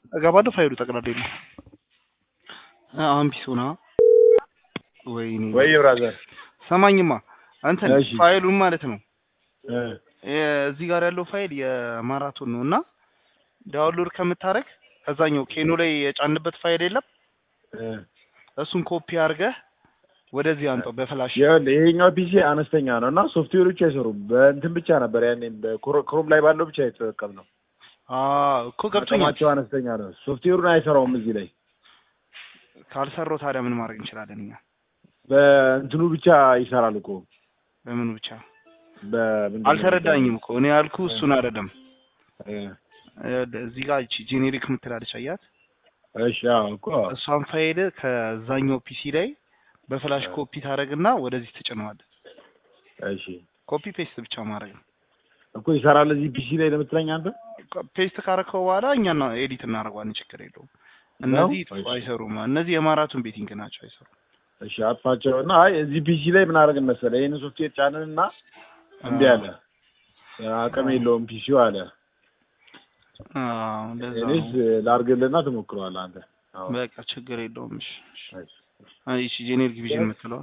እገባለሁ። ፋይሉ ጠቅላላ የለም። አሁን ፒስ ሆና ወይኔ ወይ ብራዘር ሰማኝማ እንትን እሺ። ፋይሉን ማለት ነው እ እዚህ ጋር ያለው ፋይል የማራቶን ነው እና ዳውንሎድ ከምታረግ ከዛኛው ኬኖ ላይ የጫንበት ፋይል የለም እ እሱን ኮፒ አድርገህ ወደዚህ አንጠው በፍላሽ ይኸውልህ ይሄኛው ፒሲ አነስተኛ ነው እና ሶፍትዌሮች አይሰሩም። በእንትን ብቻ ነበር ያኔ በክሮም ላይ ባለው ብቻ የተጠቀምነው። አዎ እኮ ገብቶኛል። አቅማቸው አነስተኛ ነው። ሶፍትዌሩን አይሰራውም እዚህ ላይ ካልሰራው ታዲያ ምን ማድረግ እንችላለን እኛ? በእንትኑ ብቻ ይሰራል እኮ በምኑ ብቻ በምንድን ነው አልተረዳኝም እኮ እኔ ያልኩ እሱን አይደለም። እ እዚህ ጋር እቺ ጄኔሪክ የምትላለች አያት እሺ አዎ እኮ እሷን ፋይል ከዛኛው ፒሲ ላይ በፍላሽ ኮፒ ታደርግና ወደዚህ ትጭነዋለህ። እሺ ኮፒ ፔስት ብቻ ማድረግ ነው። እኮ ይሰራል እዚህ ፒሲ ላይ ለምትለኝ አንተ ፔስት ካረከው በኋላ እኛ ኤዲት እናደርገዋለን። ችግር የለውም። እነዚህ እሺ። አይሰሩም። እነዚህ የማራቶን ቤቲንግ ናቸው፣ አይሰሩም። እሺ አጥፋቸው እና አይ እዚህ ፒሲ ላይ ምን አደረግን መሰለህ ይሄን ሶፍትዌር ጫንን እና እምቢ አለ አቅም የለውም ፒሲው አለ አዎ እንደዛ እኔስ ነው። ላድርግልህና ትሞክረዋለህ አንተ አዎ በቃ ችግር የለውም። እሺ፣ እሺ። እሺ አይ እሺ ጄኔሪክ ቪዥን የምትለው